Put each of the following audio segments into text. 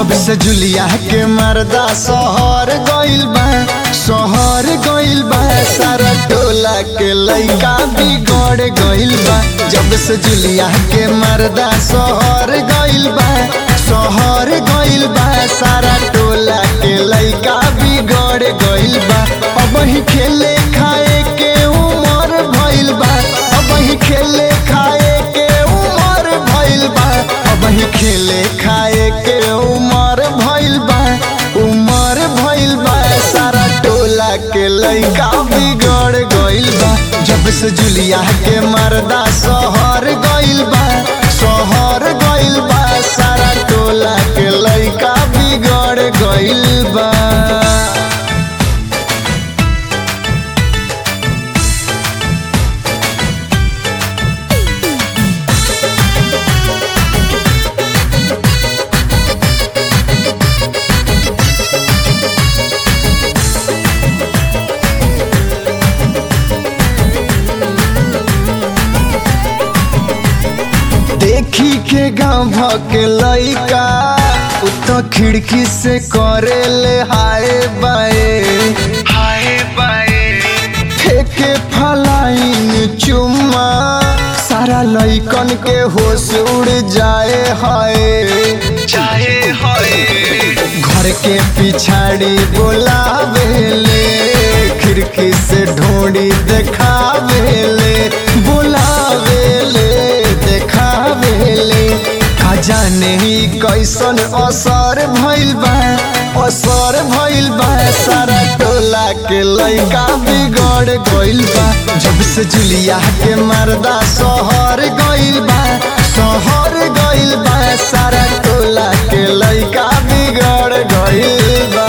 जब से जुलिया के मर्दा शहर गइल बा शहर गइल बा सारा टोला के लइका बिगड़ गइल बा जब से जुलिया के मर्दा शहर गइल बा शहर गइल बा सारा टोला के लइका बिगड़ गइल बा अब ही खेले खाए के उमर भइल बा अब ही खेले खाए के उमर भइल बा अब ही खेले खाए के उमर भइल बा उमर भइल बा सारा टोला के लइका बिगड़ गइल बा जब से जुलिया के मर्दा शहर गइल बा शहर गइल बा सारा टोला के लइका बिगड़ गइल बा देखी के गाँव के लइका उ तो खिड़की से करे ले हाय बाए हाय बाए फेंके फलाइन चुम्मा सारा लइकन के होश उड़ जाए हाय जाए हाय घर के पिछाड़ी बोलावेले खिड़की से ढोड़ी देखावेले बोलावेले देखावेले का जाने ही कैसन असर भइल बा असर भइल बा सारा टोला के लइका बिगड़ गइल बा जब से जुलिया के मर्दा शहर गइल बा शहर गइल बा सारा टोला के लइका बिगड़ गइल बा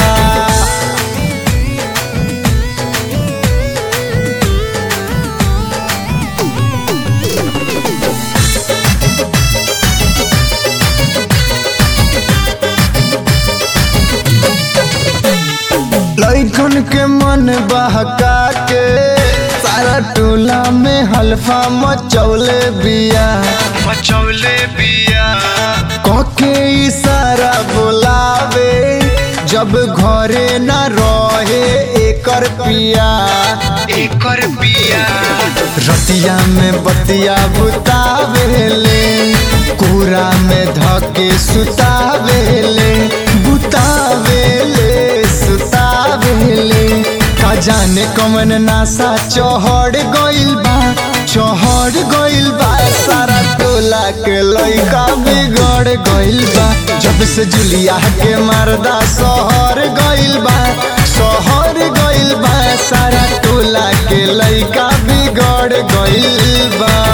लइकन के मन बहका के सारा टोला में हल्फा मचौले बिया मचौले बिया कके इशारा बोलावे जब घरे न रहे एकर पिया एकर बिया रतिया में बतिया बुतावेले कोरा में धके सुतावेले बुतावेले सुतावेले का जाने कमन नासा चढ़ गइल बा चढ़ गइल बा सारा टोला के लइका बिगड़ गइल बा जब से जुलिया के मर्दा शहर गइल बा शहर गइल बा सारा टोला के लइका बिगड़ गइल बा